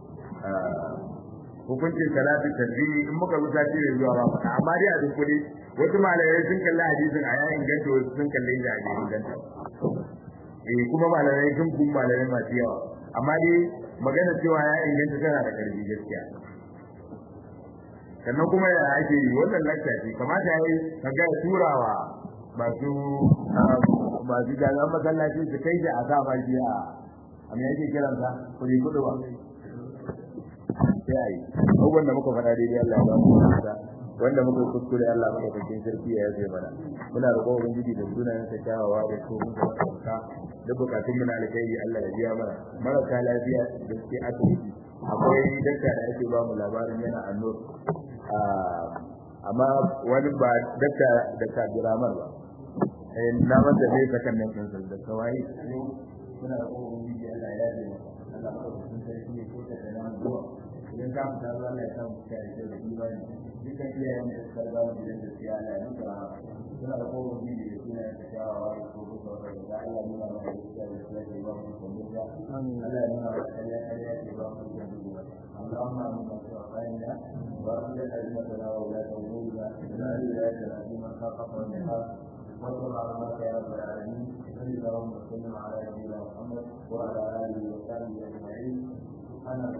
hukuncin salatu tasbihi in muka rusa shi ne zuwa ba faɗa amma dai a dukkule wasu malamai sun kalli hadisin a yayin ganta wasu sun kalli shi a yayin ganta eh kuma malamai sun kun malamai masu yawa amma dai magana cewa ya inganta tana da karfi gaskiya sannan kuma ya ake yi wannan lakta ce kamata ya yi ka ga turawa masu masu jami'an masallaci su kai da a sa ba shi a a me yake kiransa kuri kudu ba sai a yi abubuwan da muka faɗa daidai Allah ya ba mu nasa wanda muka kuskure Allah madaukakin sarki ya yafe mana muna roƙon ubangiji da sunayen sa kyawawa da su mun ka da bukatun mu na alkhairi Allah ya biya mana marasa lafiya da suke asibiti akwai dakta da ake ba mu labarin yana annur amma wani ba dakta da Abdurrahman ba eh na masa dai sakan nan kan da kawai muna roƙon ubangiji Allah ya yafe mana Allah madaukakin sarki ya kuka da namu zuwa idan ka fita zuwa Allah ya samu kai da imani dukkan iyayen da suka ba mu da gaskiya Allah ya mutu rahama suna da kowa bibi da suna da shawawa da kuma da da Allah nuna mana gaskiya da gaskiya da ba mu da mutuwa Allah ya nuna mana kariya kariya da ba mu da mutuwa اللهم امنا في اوطاننا واصلح ائمتنا وولاة امورنا واجعل ولايتنا في من خافك والنحاس وانصر على يا رب العالمين صل اللهم وسلم على نبينا محمد وعلى اله وصحبه اجمعين سبحانك